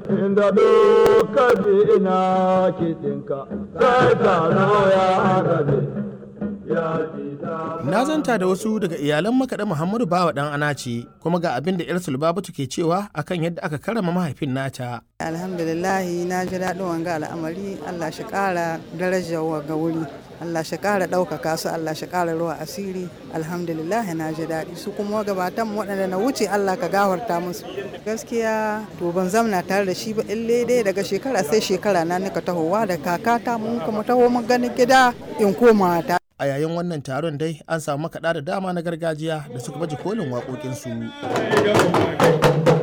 inda lokaci ina kiɗinka sai taro ya rabe ya ji Na zanta da wasu daga iyalan makaɗa Muhammadu Bawa ɗan Anace kuma ga abin da 'yar Sulbabatu ke cewa akan yadda aka karama mahaifin nata. alhamdulillahi na ji daɗin wanga al'amari allah shi ƙara darajar wanga wuri allah shi ƙara ɗaukaka su allah shi ƙara ruwa asiri alhamdulillahi na ji daɗi su kuma gabatan waɗanda na wuce allah ka gafarta musu gaskiya to ban zamna tare da shi ba ille dai daga shekara sai shekara na nika tahowa da kakata mun kuma taho mun ganin gida in koma ta A yayin wannan taron dai an samu makaɗa da dama na gargajiya da suka baje kolin waƙoƙinsu.